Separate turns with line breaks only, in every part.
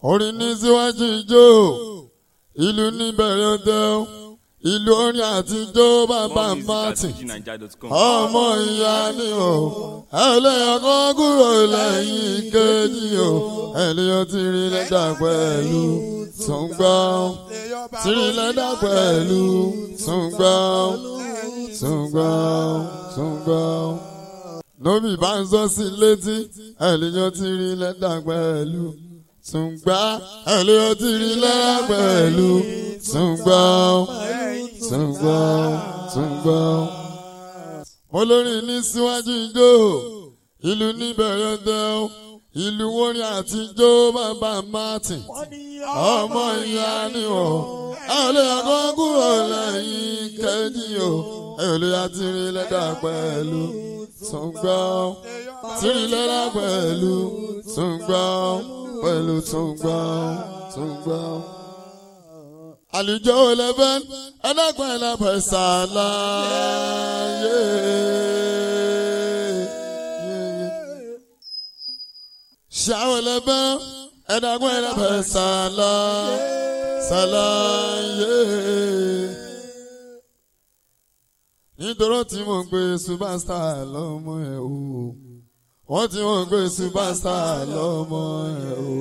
orin ní síwájú ijó ìlú níbẹ̀rẹ̀ ọdẹ ìlú orin àtijọ́ bàbá martin ọmọ ìyá ni o ẹlẹ́yìn kan kúrò lẹ́yìn kejì o ẹlẹ́yìn tí rí lẹ́dà pẹ̀lú tùǹgbọ́n tí rí lẹ́dà pẹ̀lú tùǹgbọ́n tùǹgbọ́n tùǹgbọ́n nóbì bá ń sọ sí létí ẹlẹ́yìn tí rí lẹ́dà pẹ̀lú tùǹgbà ẹlẹ́yìn tí rí lẹ́dà pẹ̀lú tùǹgbọ́n tùǹgbọ́n tùǹgbọ́n olórin ní síwájú ijó ìlú níbẹ̀rẹ̀ dẹ́ ìlú orin àtijọ́ bàbá martin ọmọ ìyá ni o ẹ̀lẹ́ ẹ̀kọ́ kúrò lẹ́yìn kẹ́jì o ẹ̀lẹ́ àtìrí lẹ́dà pẹ̀lú tùǹgbọ́n tìrí lẹ́dà pẹ̀lú tùǹgbọ́n pẹ̀lú tùǹgbọ́n tùǹgbọ́n àlùjọ eleven ẹlẹgbọn ẹlẹbẹ ṣàlàyé. ṣàwọn eleven ẹlẹgbọn ẹlẹbẹ ṣàlàyé. nítorí tí mo ń gbé superstar lọ́mọ ẹ̀ o wọ́n tí wọ́n ń gbé superstar lọ́mọ ẹ̀ o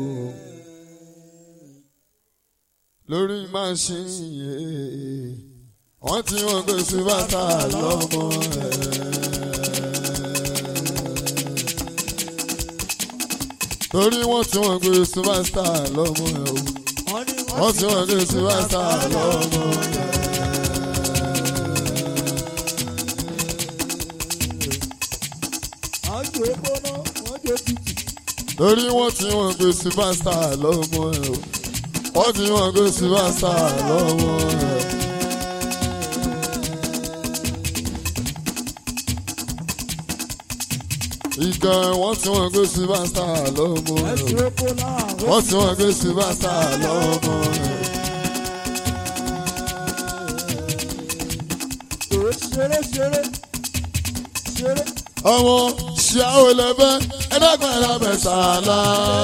lórí máṣíìnì yìí wọ́n ti wọ́n gbé síbátà lọ́mọ ẹ̀. torí wọ́n ti wọ́n gbé síbátà lọ́mọ ẹ̀ o wọ́n ti wọ́n gbé síbátà lọ́mọ ẹ̀. torí wọ́n ti wọ́n gbé síbátà lọ́mọ ẹ̀ o wọ́n ti wọ́n gbé síbáṣà lọ́wọ́ rẹ̀. ìgbà wọ́n ti wọ́n gbé síbáṣà lọ́wọ́ rẹ̀. wọ́n ti wọ́n gbé síbáṣà lọ́wọ́ rẹ̀.
ṣeré ṣeré ṣeré.
ọmọ ṣíàwó lẹ́bẹ̀ ẹ̀ẹ́dẹ́gbọ̀n ẹ̀lábẹ̀ sàlá.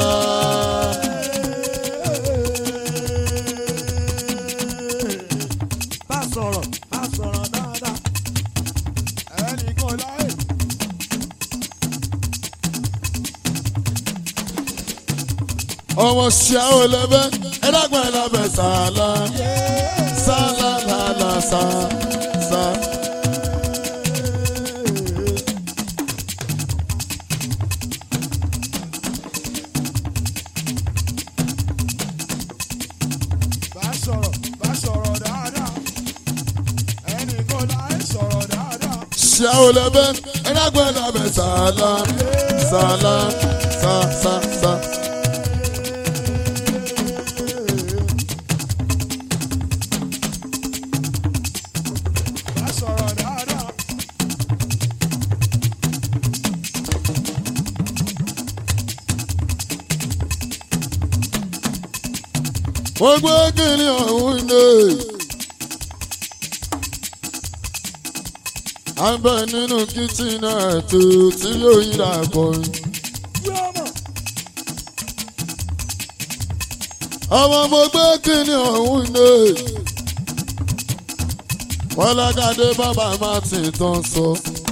bá sọ̀rọ̀ bá sọ̀rọ̀ dáadáa. ẹnìkan láì.
ọmọ ṣíàwó lẹ́bẹ̀ ẹ̀ẹ́dẹ́gbọ̀n ẹ̀lábẹ̀ sàlá. sàlá làlà sà sà.
bá sọ̀rọ̀ bá sọ̀rọ̀ dáadáa. ẹnìkan láì sọ̀rọ̀ dáadáa.
ṣíàwó lẹ́bẹ̀ ẹ̀ẹ́dẹ́gbọ̀n ẹ̀lábẹ̀ sàlá. sàlá sà sà sà.
bá sọ̀rọ̀ dáadáa.
wọ́n gbé kiri ọ̀hún ní. à ń bẹ nínú kìtìnà ètò tí yóò yíra kọrin.
yóò mọ̀.
ọmọ mo gbé kiri ọ̀hún ní. wọ́n lágàdé bàbá martin tán sọ.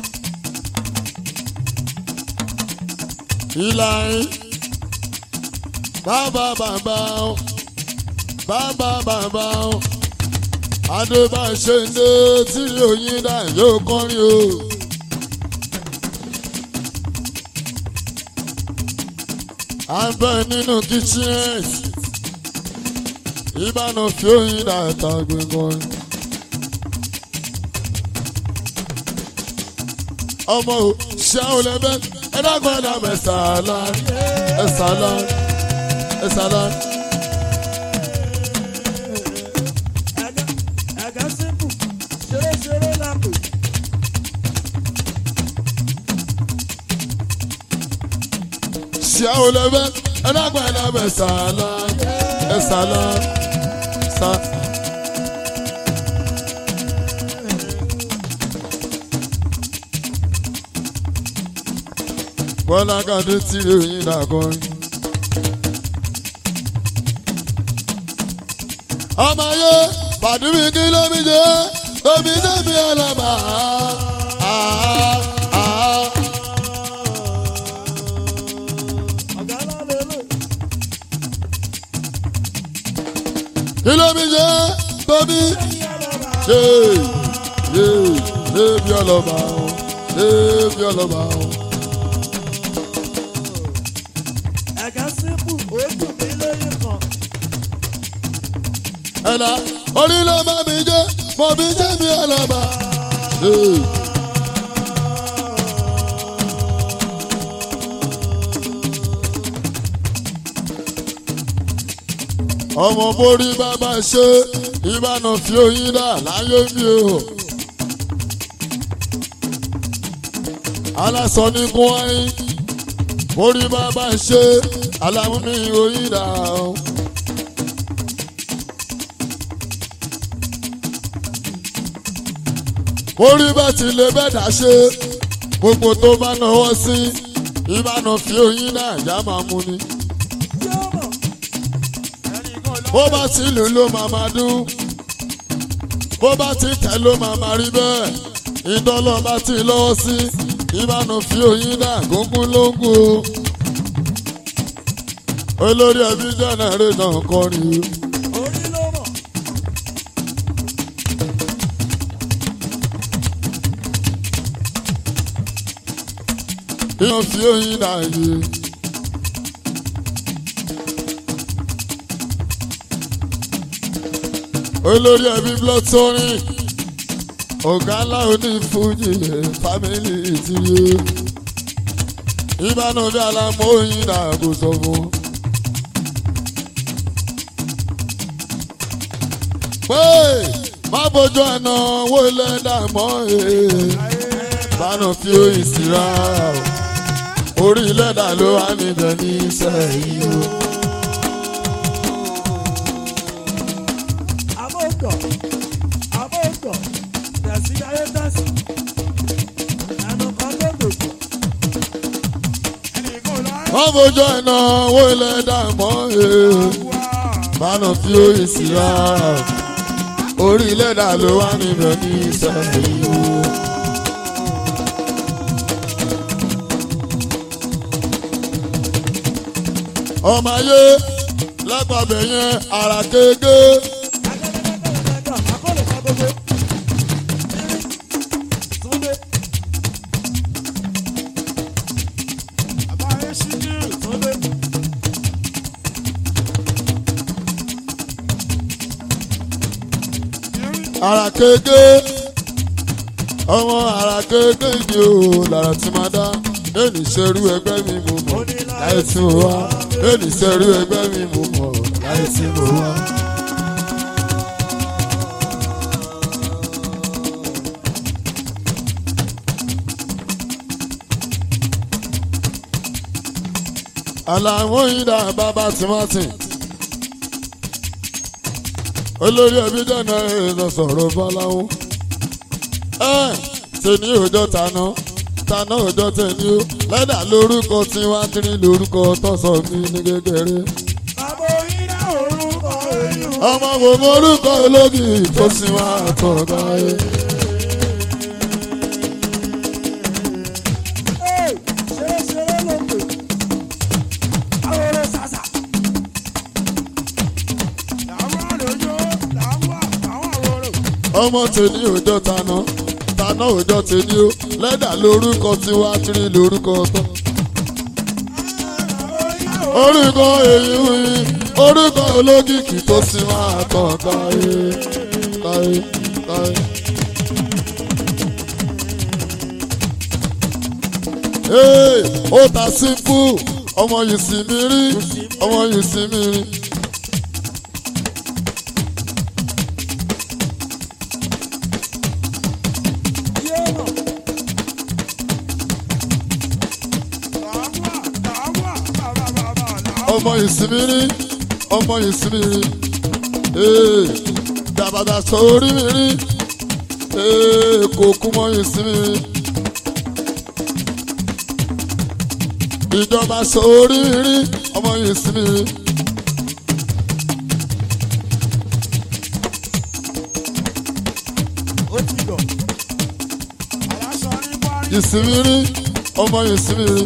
ìlàrin bàbá bàbá ó bàbá bàbá ó adébáṣe ndé tí oyin dà yóò kọrin o. à ń bẹ nínú kitchen ìbánu fi oyin dà tàgbé kọrin. ọmọ o ṣáwọn lẹbẹ ẹ dákun ẹ dàbẹ sàlá ẹ sàlá ẹ sàlá.
ẹ̀gá ẹ̀gá símpù ṣeré ṣeré lápò.
ṣáwọn lẹbẹ ẹ dákun ẹ dàbẹ sàlá ẹ sàlá sà. bọ́lá kàdé tí ìròyìn dàgọ́rin. ọmọ ayé pàdúmí kí ló mi jẹ́ omi débi ọlọ́ba.
ọ̀gá náà lélẹ̀.
kí ló mi jẹ́ tóbi. ṣe ṣe débi ọlọ́ba o débi ọlọ́ba o.
ẹ̀gá sípù ó dùn mí lóyún kan.
ẹ̀la orí ló bá mi jẹ́ mo fi jẹ́ mi ọlọ́ba. Ṣe. ọmọ borí bàbá ṣe ìbànú fi oyin dà láyé mi o. aláṣọ ní kún wáyé borí bàbá ṣe alámúmi oyin dà o. borí bá ti lè bẹ́ẹ̀dá ṣe gbogbo tó bá náwó sí ìbànú fi oyin dà ìyá máa mú ni
yóò mọ̀.
bó bá ti lù ló máa máa dún bó bá ti tẹ̀ ló máa máa rí bẹ́ẹ̀ ìdánlọ́ bá ti lọ́wọ́ sí ìbánu fi oyin dà gúngún lóńgún o olórí ẹbí jẹ́nẹ̀rẹ́ náà kọrin o.
orí ló mọ̀.
ìyàn fi oyin dà yìí. olórí ẹbí blood tonic ọ̀gá ńlá onífújì fámìlì ìtìyé ìbánu bí alámọ̀ oyin dà kò sọ fún. pé má bójú ẹ̀nà owó ilẹ̀ dàmọ́ ẹ̀ bánú fi oyin síra orí ilẹ̀ dà ló wà níbẹ̀ ní sẹ́yìn o.
Amógọ̀, amógọ̀, tẹ̀sí ayé tẹ̀sí. Ẹnu kan ló dò.
má bójú ẹ̀nà owó ilẹ̀ dàmọ́ ẹ̀ bánú fi oyin síra orí ilẹ̀ dà ló wà níbẹ̀ ní sẹ́yìn o. ọmọ ayé lágbàbẹ̀ yẹn ara kéèké
Akẹ́kọ̀ọ́ akọ́lẹ̀ kan gbogbo. Túndé. Àbáyé ṣíjú Túndé.
ara kéèké ọmọ ara kéèké ni o lára tí máa dá lẹ́nu ìṣerú ẹgbẹ́ mi mo mọ̀ láì tí mo wá lẹ́nu ìṣerú ẹgbẹ́ mi mo mọ̀ láì tí mo wá. àlàmú ìdá bàbá tìmátì olórí ẹbí dáná ẹ̀rọ sọ̀rọ̀ bọ́láwó. ẹ tẹni òjò tàná tàná òjò tẹni ó lẹ́dà lórúkọ tí wá tírí lórúkọ tọ́sọ̀ mi ní kékeré.
Àbò iná orúkọ èyí.
ọmọ gbogbo orúkọ ológì tó sì wá àtọ̀gá ẹ.
Ee, ṣeré ṣeré ló pè. Àwòrán ṣàṣà. Làwọn àlejò làwọn àwọn àwòrán.
ọmọ tẹni òjò tàná tàná òjò tẹni ó lẹ́dà lórúkọ tí wá tírí lórúkọ tọ́. orúkọ èyí wí orúkọ ológìkì tó sì máa tàn káyé káyé káyé. Ee, ó ta simple ọmọ yìí sì mí rí ọmọ yìí sì mí rí.
Yóò mọ̀.
ọmọ ìsinmi rí ọmọ ìsinmi rí ee dàbàdà sọ orí mi rí ee kò kú mọ ìsinmi rí ìjọba sọ orí mi rí ọmọ ìsinmi rí ìsinmi rí ọmọ ìsinmi rí.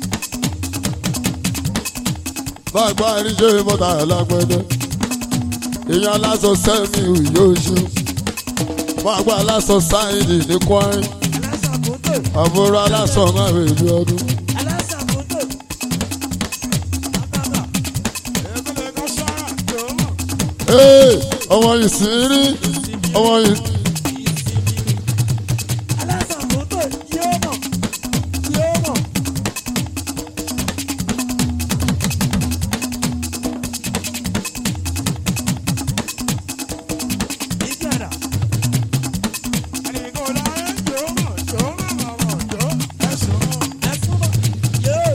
bàgbà àríṣe bọ́tà lágbẹ́dẹ́ èèyàn aláṣọ sẹ́mi yóò ṣe bàgbà aláṣọ sáyidì ní kwari
Alásàkótó.
àbúrò aláṣọ máa rè ní ọdún.
Alásàkótó. Bàbá. Èkúlẹ̀ kan ṣọ́ra. Jọ̀wọ́.
Ee, ọmọ ìsinmi rí ọmọ ìsinmi.
Alásàkótó yóò mọ̀. Yóò mọ̀. Ìjàdá. Àdìgún láyé jọ̀ọ́ mọ̀. Jọ̀ọ́ mọ̀ mọ̀ mọ̀. Jọ̀ọ́. Ẹ̀sùn mọ̀. Ẹ̀sùn mọ̀. Yóò.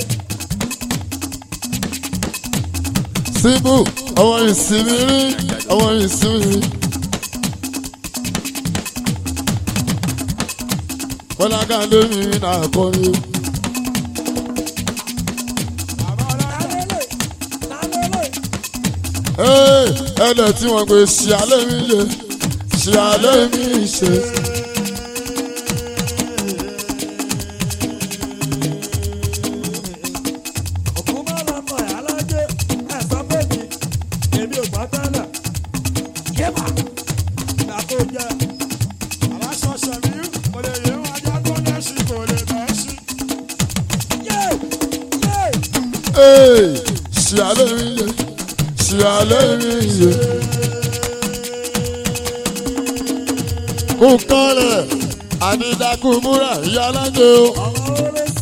síbù ọmọ ìsinmi rí ọmọ ìsinmi rí. kọ́lága lómi náà kọrin.
Lálẹ́lẹ̀. Lálẹ́lẹ̀.
Ee, ẹlẹ́ tí wọ́n gbé ṣe alẹ́ mi ṣe ṣe alẹ́ mi ṣe.
Òkú máa lọ mọ̀ ẹ́ alájẹ́ ẹ̀sán bèbí. Èmi ò gbọ́ tẹ́lẹ̀. Yébà. Ìgbà tó jẹ. Aláṣọ ṣẹ̀mí kò lè yé wọn ajá tó lẹ́sí kò lè bẹ́ẹ̀ sí. Yé! Yé!
Ee, ṣe alẹ́ mi ṣe ṣe alẹ́ mi ṣe. Kú kọ́lẹ̀ àdídákú múra ìyá alájẹ o.
Ọmọ orí sí.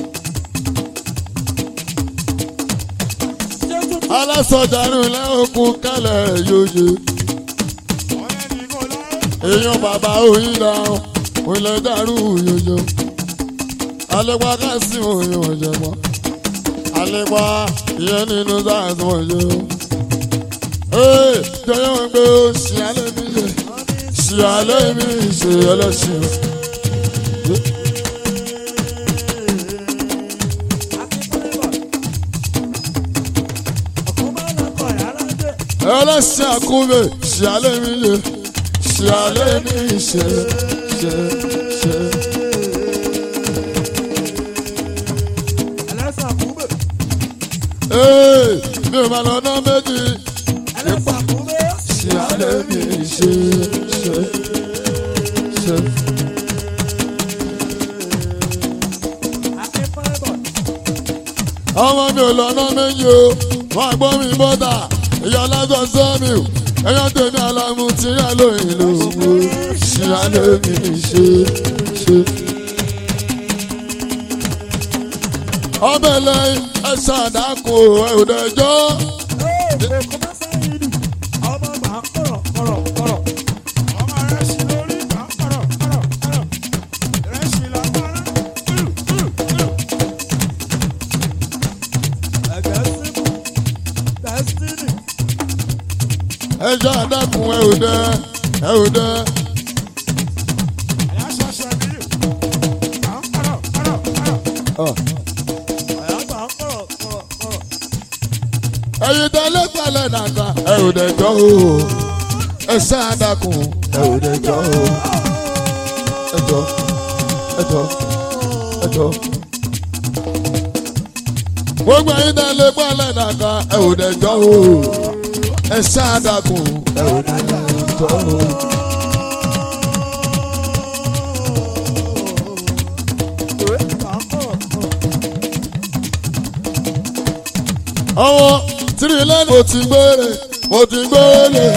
Jésù tó
alásọjànú lẹ́ọ̀kú kálẹ̀ yóye.
ọ̀rẹ́ ní kò láyé.
èèyàn bàbá òyìn la òyìnlẹ̀ dàrú yòyò. alẹ́pà kásì òyìn ọ̀jẹ̀ mọ́. alẹ́pà ìyẹn nínú sáàsì ọ̀jẹ̀ o. ee jọyọ̀ wọn gbé o ṣì alẹ́ mi ṣe ṣì alẹ́ mi ṣe ẹlẹ́ṣin.
Òkú máa lọ mọ̀ ẹ́ alájẹ́.
ẹlẹ́ṣin àkúbẹ̀ ṣì alẹ́ mi ṣe ṣì alẹ́ mi ṣe ṣe ṣe.
Ẹlẹ́sà kúbẹ̀.
ee mi ò máa lọ ná méjì.
Ẹlẹ́sà kúbẹ̀.
ṣe alẹ́ mi ṣe ṣe ṣe.
Akínfáìbọ̀.
ọmọ mi ò lọ́nà méjì o wọ́n gbọ́ mi bọ́tà ìyá lásán sẹ́mi o ẹ̀yọ́ tèmi àlàmú tí yà lóyìn ló wò ṣe alẹ́ mi ṣe ṣe. ọbẹ̀ lẹ́yìn ẹ ṣàdákò ẹ ò dẹjọ́
Òkú máa sáyé nì. Ọmọ gbà ń kọ̀rọ̀ kọ̀rọ̀ kọ̀rọ̀. Ọmọ rẹ̀ sì lórí gbà ń kọ̀rọ̀ kọ̀rọ̀ kọ̀rọ̀. Rẹ̀ sì lágbára. Kúrú kúrú kúrú. Ẹ̀gẹ́ símú. Destiny.
ẹ ṣàdákò ẹ ò dẹ ẹ ò dẹ.
Àyà ṣọṣọ mi. Gbà ń kọ̀rọ̀ kọ̀rọ̀ kọ̀rọ̀.
Ọ̀.
Àyà gbà ń kọ̀rọ̀ kọ̀rọ̀ kọ̀rọ̀.
ẹ̀yin tẹ́lẹ̀ pẹ̀lẹ́ nàta ẹ ò dẹjọ́ o ẹ ṣàdákò ẹ ò dẹjọ́ o ẹjọ́ ẹjọ́ ẹjọ́. gbogbo ẹ̀yin tẹ́lẹ̀ pẹ̀lẹ́ nàta ẹ ò dẹjọ́ o ẹ ṣàdákò ẹ ò dẹjọ́ o.
Gbà ń kọ̀rọ̀ kọ̀rọ̀.
ọwọ́ tìrì lẹ́nu mo ti gbére mo ti gbére.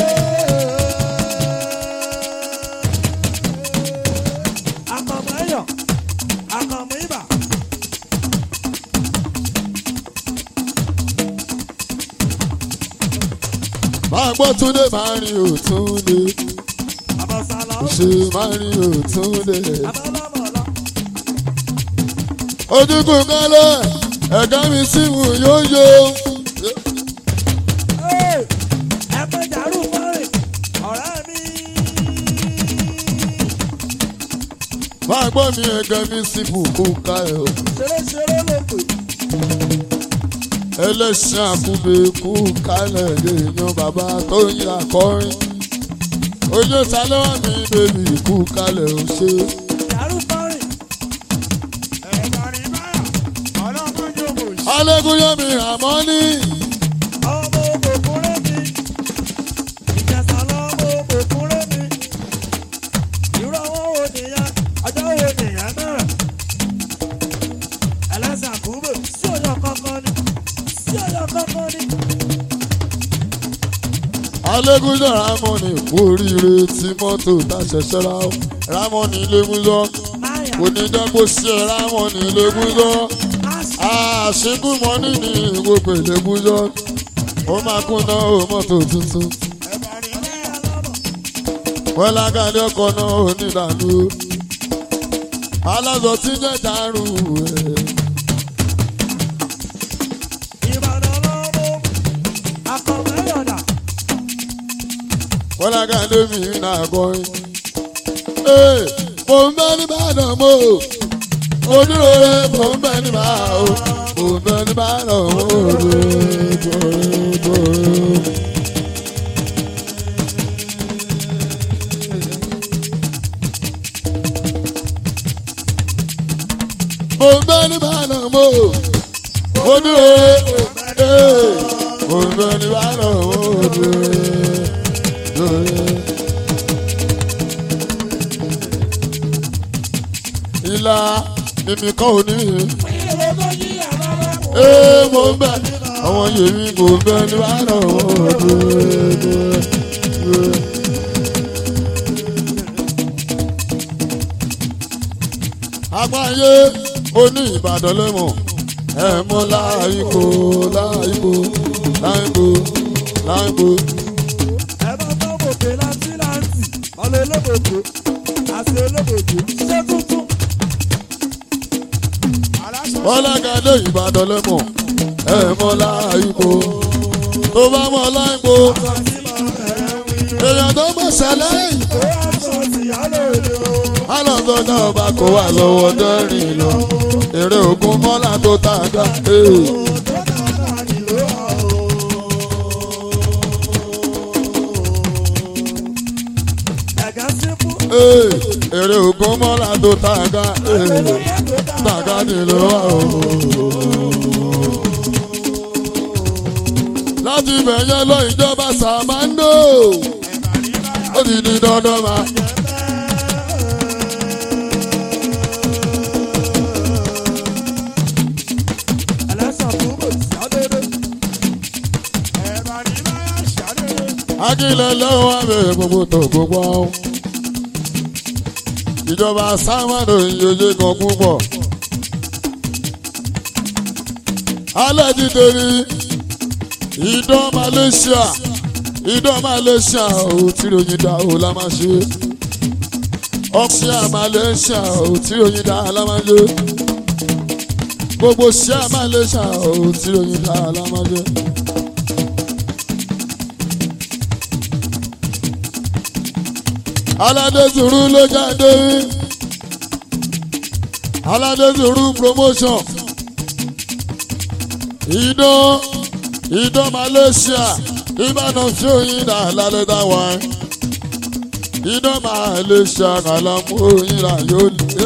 Àkànmọ́ ẹ̀yọ̀. Àkànmọ́ ibà.
máa gbọ́ túndé máa rin òtúndé
Àbọ̀sálà ó.
ṣe máa rin òtúndé.
Àbọ̀lámọ̀lá.
ojúkù kálẹ̀ ẹ̀ka mi sì wù yóò yó.
ẹgbẹ́ jàrú fọ́rìn ọ̀rẹ́ mi.
máa gbọ́ mi ẹ̀ka mi sì wù kó ká ẹ̀ o.
ṣeré-ṣeré ló pè.
ẹlẹ́sìn àkúbẹ̀ kú kálẹ̀ lè yan bàbá tó ń yà kọrin. ojú sálẹ́wà mi bèbí kú kálẹ̀ ò ṣe.
jàrú fọ́rìn
alégúnyẹmí àmọ́ ní
ọmọ òkùnkùnrin mi ìjẹsà lọmọ òkùnkùnrin mi irú àwọn wo nìyẹn ọjọ́ wo nìyẹn náà ẹlẹ́sìn àkúrò sí ọ̀yọ́ kankan ni sí ọ̀yọ́ kankan ni.
alégúnjọ ramoni kú oríire tí mọ́tò tá ṣẹ̀ṣẹ̀ ra ó ramoni légúnjọ
máyà
onídàgbò sí ẹ ramoni légúnjọ àṣekú mọ́nì ní gbogbo légúnjọ ó máa kúnná ó mọ́tò tuntun wọ́lágàdé ọkọ̀ náà ó nídàlú alájọ tí jẹ́ dàrú ẹ̀.
ìbàdàn lọ́mọ akọ̀mẹ́yọ̀dà
wọ́lágàdé mi náà kọrin. Ee, mo ń bẹ nìbàdàn mo mo dúró rẹ mo ń bẹ nìbàdàn mo ń bẹ nìbàdàn mo dúró dúró dúró. mo ń bẹ nìbàdàn mo mo dúró rẹ ee, mo ń bẹ nìbàdàn mo dúró dúró. ìlà mímí kọ́ òní. ee mo ń bẹ àwọn yèmí kò ń bẹ ní wàhálà ọ̀hún. àgbáyé oní ìbàdàn lẹ́mọ̀ ẹ̀ mọ́ láìkó láìkó láìkó láìkó.
ẹ bá bá gòkè láti láǹtì ọ̀lẹ́ olóbòjò àti olóbòjò ṣé tuntun.
bọ́lágadé ìbàdàn lẹ́mọ̀ ẹ̀ mọ́ láìkó tó bá mọ́ láìkó èèyàn tó mọ̀ sẹ́lẹ̀ yìí.
ó wá sọ tìyálò èdè o.
alọ́sọ̀dá ọba kò wà lọ́wọ́ dẹ́rìn lọ èrè ògùn mọ́lá tó tàgá. ee. ee, èrè ògùn mọ́lá tó tàgá. ee. tàgá nílò wà o. láti bẹ̀yẹ lọ ìjọba sàmándò ó ti di dandan máa. akílẹ̀ lọ́wọ́ abẹ́rẹ́ gbogbo tó gbogbo ọ̀hún. ìjọba sámánù ìyóye kan púpọ̀. alẹ́ ti torí ìdán Malaysia ìdán Malaysia ò tí ròyìn dá o la máa ṣe. ọ̀ṣíà Malaysia ò tí ròyìn dá la máa ṣe. gbogbo ṣíà Malaysia ò tí ròyìn dá la máa ṣe. aládé sùúrù ló jáde aládé sùúrù promotion idán idán malaysia ìbàdàn fíòyìn dà lálẹ́ dáwà idán malaysia kàlámù òyìn rà yóò lé.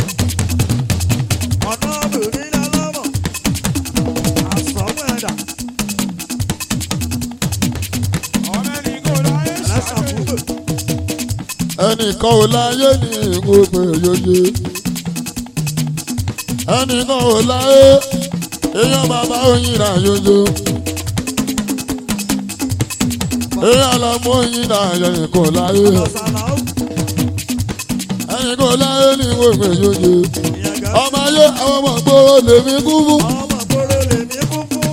ọ̀nà obìnrin lọ́mọ àsọ̀mù ẹ̀dá ẹlẹ́sàn kúrò.
ẹnìkan ò láyé ní gbogbo yòye ẹnìkan ò láyé èèyàn bàbá òyìn rà yòye èèyàn lọmọ òyìn rà yẹn kò láyé
ọ̀sánà ó
ẹnìkan ò láyé ní gbogbo yòye
ìyẹn gà
ọmọ ayé àwọn ọmọ gbòòrò lèmi kú fún.
ọmọ gbòòrò lèmi kú fún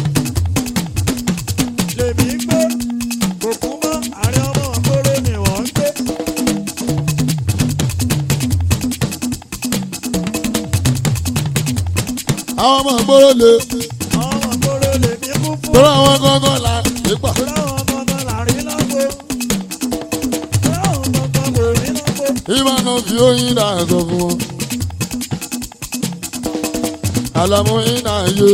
lèmi gbé kò kú mọ́ àárín ọmọ gbòòrò ni wọ́n ń gbé.
àwọn ọmọ gbòòrò lè
ọmọ gbòòrò lèmi kú fún.
tọ́lá àwọn gángan là nípa.
láwọn gangan láàrin lọ́gbó láwọn gangan kò rí lọ́gbó.
ìmọ̀nà fi oyin dà sọ fún wọn. àlàmú iná yé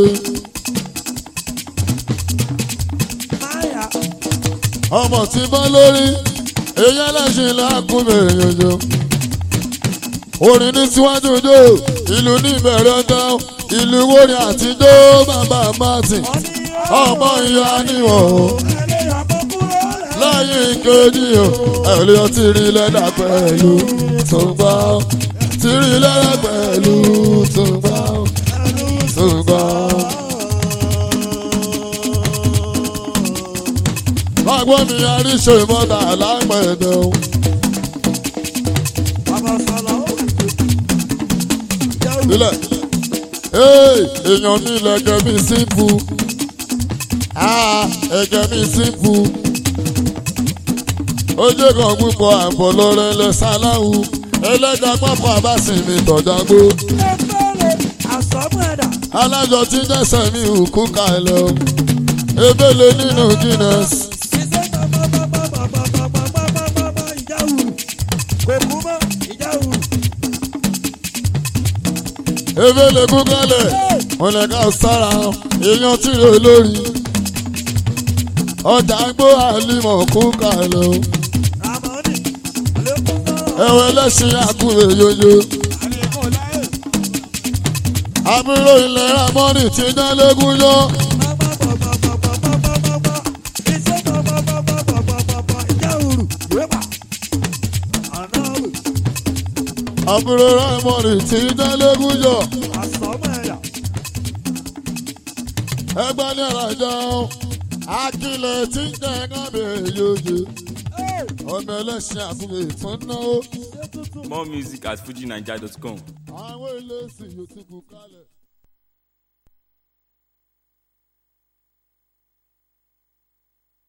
máyà
ọmọ tí bọ́ lórí èyí ẹlẹ́sìn lákùnbẹ̀ yànjọ. orin ní síwájú ojó ìlú ní ìbẹ̀rẹ̀ ọjọ́ ìlú wóni àtijọ́ bàbá martin ọmọ ìyá níwọ̀n o lẹ́yìn kejì o ẹ̀lẹ́ ọtí rí lẹ́dà pẹ̀lú tó ń gbá o tí rí lẹ́dà pẹ̀lú tó ń gbá o tó ń gbá o. Bágbọ́n mi àríṣe ìmọ̀ta lápẹ̀dẹ̀ o. Ilẹ̀ ee èèyàn mi lẹ̀gẹ̀ mi símpù. Ẹ̀gẹ̀ mi símpù. Ojú kan púpọ̀ àbọ̀ lọ́rẹ́ lẹ sáláwù. Ẹlẹ́dàá pápá bá sì mi tọ̀jágbó. Alájọ tí jẹ́sẹ̀ mi ò kú kalẹ̀ o. Ebele nínú Guinness. Ebele kú kalẹ̀. Wọ́n lè ká sára èèyàn tí rè lórí. Ọjà gbó àlìmọ̀ kú kalẹ̀ o. Ẹ̀wẹ̀ lẹ́sìn àkúrè yoyo. Àbúrò ilẹ̀ Ramọ́nì ti dán légún yọ. Àbúrò Ramọ́nì ti dán légún yọ. Ẹgbẹ́ ní ọ̀làjà Akílẹ̀ tí ń jẹ́ kábẹ̀ yòòyè. Ọmọ ẹlẹ́sìn àkúrè tún náwó.
More music at fujinaija.com.
Àwọn ilé ìsìn yóò ti kú kálẹ̀.